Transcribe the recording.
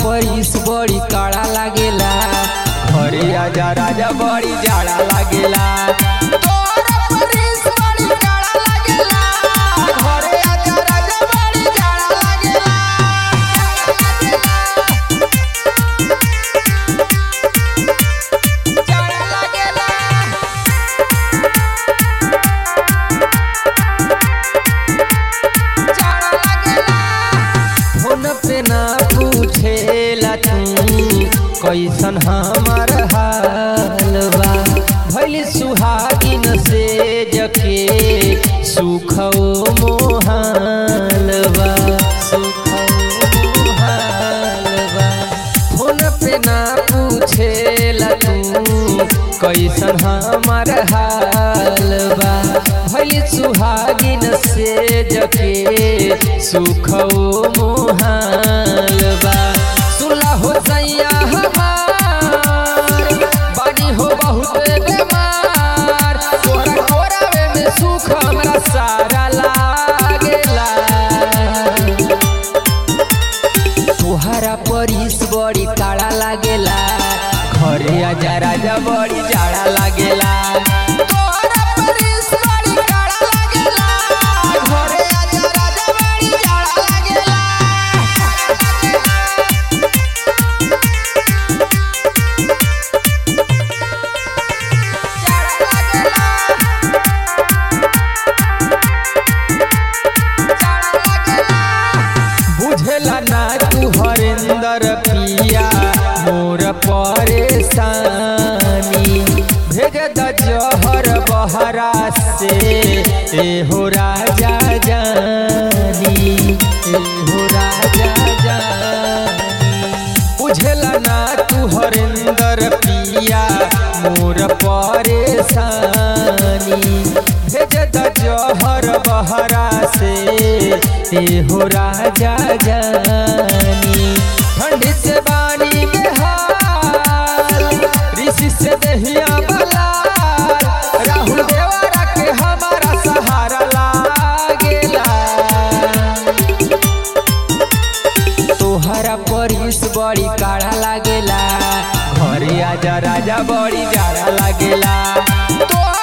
परिस बड़ी काड़ा लागेला घरे आजा राजा बड़ी जाड़ा लागेला तोरा परिस बड़ी काड़ा लागेला घरे आजा राजा बड़ी जाड़ा लागेला जाड़ा लागेला जाड़ा लागेला फोन पे ना पूछेला तू कैसन हमार हाल बा भैली सुहागिन से जके सुखो मोहाल बा सुखो मोहाल बा फोन पे ना पूछेला तू कैसन हमार हाल बा भैली सुहागिन से जके सुखो मोहाल बा सुला हो सैया हमार बानी हो बहुत बेमार तोरा कोरावे में सुख हमरा सारा लागेला तोहरा परिस बड़ी काड़ा लागेला घरे आजा राजा बड़ी जाड़ा लागेला तोहरा परिस बड़ी काड़ा लागेला घरे आजा राजा बड़ी जाड़ा लागेला जाड़ा लागेला बुझला ना तू हरेंदर पिया मोर परेशानी भेज द जहर बहरा से एहो राजा जानी एहो राजा जानी बुझला ना तू हरेंदर पिया मोर परेशानी भेज द जहर बहरा से एहो राजा जानी ठंडी से बानी के हाल ऋषि से दहिया बलाल राहुल देवरा के हमारा सहारा लागेला तोहरा परिस बड़ी काढ़ा लागेला घरे आजा राजा बड़ी जाड़ा लागेला तोहरा